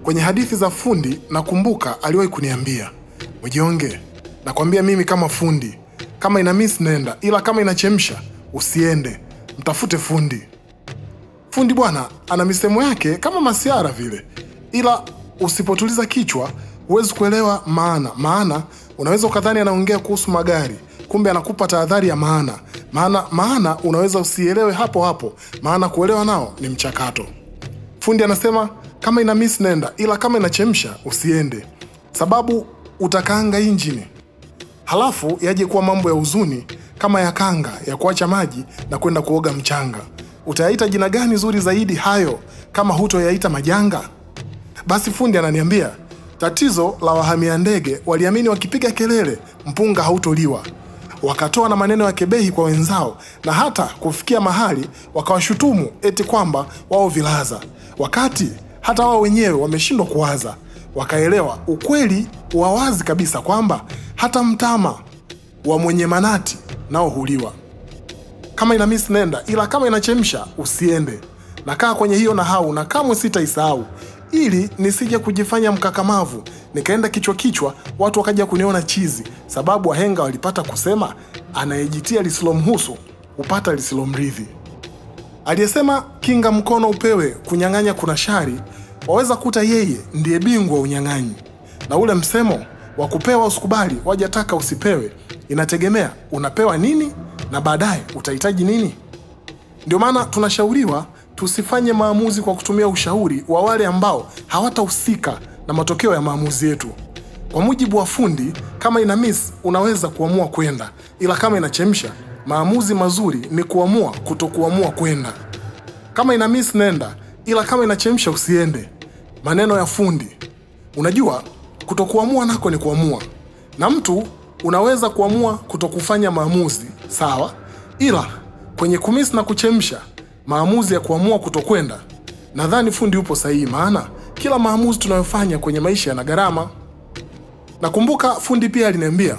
Kwenye hadithi za fundi nakumbuka aliwahi kuniambia, Mwijionge, nakwambia mimi kama fundi, kama ina miss nenda, ila kama inachemsha usiende, mtafute fundi. Fundi bwana ana misemo yake kama masiara vile, ila usipotuliza kichwa huwezi kuelewa maana. Maana unaweza ukadhani anaongea kuhusu magari, kumbe anakupa tahadhari ya maana. Maana maana unaweza usielewe hapo hapo, maana kuelewa nao ni mchakato. Fundi anasema kama ina miss nenda, ila kama inachemsha usiende, sababu utakaanga injini halafu yaje kuwa mambo ya huzuni kama ya kanga ya kuacha maji na kwenda kuoga mchanga. Utayaita jina gani zuri zaidi hayo kama hutoyaita majanga? Basi fundi ananiambia tatizo la wahamia ndege waliamini wakipiga kelele mpunga hautoliwa, wakatoa na maneno ya kebehi kwa wenzao, na hata kufikia mahali wakawashutumu eti kwamba wao vilaza, wakati hata wao wenyewe wameshindwa kuwaza. Wakaelewa ukweli wa wazi kabisa kwamba hata mtama wa mwenye manati nao huliwa. Kama ina miss nenda, ila kama inachemsha usiende. Nakaa kwenye hiyo nahau na kamwe sitaisahau, ili nisije kujifanya mkakamavu nikaenda kichwa kichwa, watu wakaja kuniona chizi, sababu wahenga walipata kusema, anayejitia lisilomhusu hupata lisilomridhi. Aliyesema kinga mkono upewe, kunyang'anya kuna shari, waweza kuta yeye ndiye bingwa wa unyang'anyi. Na ule msemo wa kupewa usikubali, wajataka usipewe, inategemea unapewa nini na baadaye utahitaji nini. Ndio maana tunashauriwa tusifanye maamuzi kwa kutumia ushauri wa wale ambao hawatahusika na matokeo ya maamuzi yetu. Kwa mujibu wa fundi, kama ina miss unaweza kuamua kwenda, ila kama inachemsha, maamuzi mazuri ni kuamua kutokuamua kwenda. Kama ina miss nenda, ila kama inachemsha usiende. Maneno ya fundi. Unajua, kutokuamua nako ni kuamua, na mtu unaweza kuamua kutokufanya maamuzi sawa, ila kwenye kumiss na kuchemsha, maamuzi ya kuamua kutokwenda, nadhani fundi yupo sahihi, maana kila maamuzi tunayofanya kwenye maisha yana gharama. Nakumbuka fundi pia aliniambia,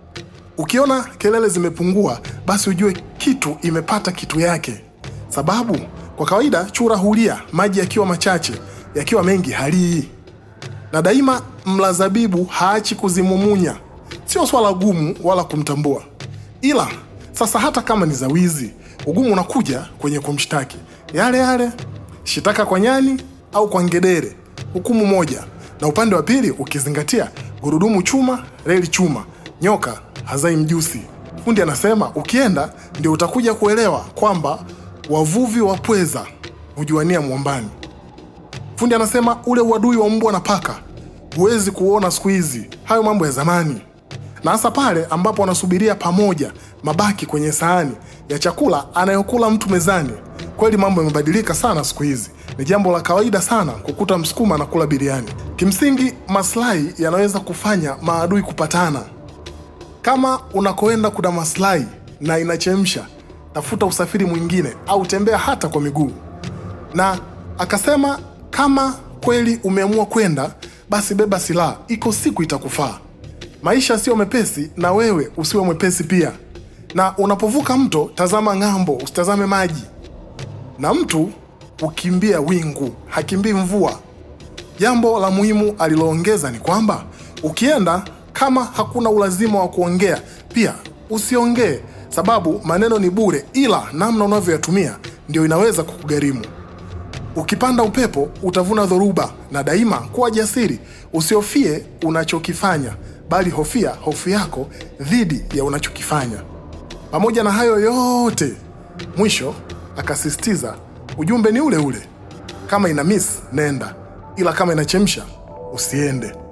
ukiona kelele zimepungua, basi ujue kitu imepata kitu yake, sababu kwa kawaida chura hulia maji yakiwa machache, yakiwa mengi halii na daima mla zabibu haachi kuzimumunya. Sio swala gumu wala kumtambua, ila sasa hata kama ni za wizi, ugumu unakuja kwenye kumshtaki. Yale yale shitaka kwa nyani au kwa ngedere, hukumu moja, na upande wa pili ukizingatia gurudumu chuma, reli chuma, nyoka hazai mjusi. Fundi anasema ukienda ndio utakuja kuelewa kwamba wavuvi wa pweza hujuania mwambani. Fundi anasema ule uadui wa mbwa na paka huwezi kuona siku hizi, hayo mambo ya zamani, na hasa pale ambapo wanasubiria pamoja mabaki kwenye sahani ya chakula anayokula mtu mezani. Kweli mambo yamebadilika sana siku hizi, ni jambo la kawaida sana kukuta msukuma na kula biriani. Kimsingi, maslahi yanaweza kufanya maadui kupatana. Kama unakoenda kuna maslahi na inachemsha, tafuta usafiri mwingine au tembea hata kwa miguu. Na akasema kama kweli umeamua kwenda, basi beba silaha, iko siku itakufaa. Maisha sio mepesi, na wewe usiwe mwepesi pia. Na unapovuka mto, tazama ng'ambo, usitazame maji. Na mtu hukimbia wingu, hakimbii mvua. Jambo la muhimu aliloongeza ni kwamba ukienda, kama hakuna ulazima wa kuongea, pia usiongee, sababu maneno ni bure, ila namna unavyoyatumia ndio inaweza kukugharimu. Ukipanda upepo utavuna dhoruba, na daima kuwa jasiri, usihofie unachokifanya, bali hofia hofu yako dhidi ya unachokifanya. Pamoja na hayo yote, mwisho akasisitiza ujumbe ni ule ule, kama ina miss nenda, ila kama inachemsha usiende.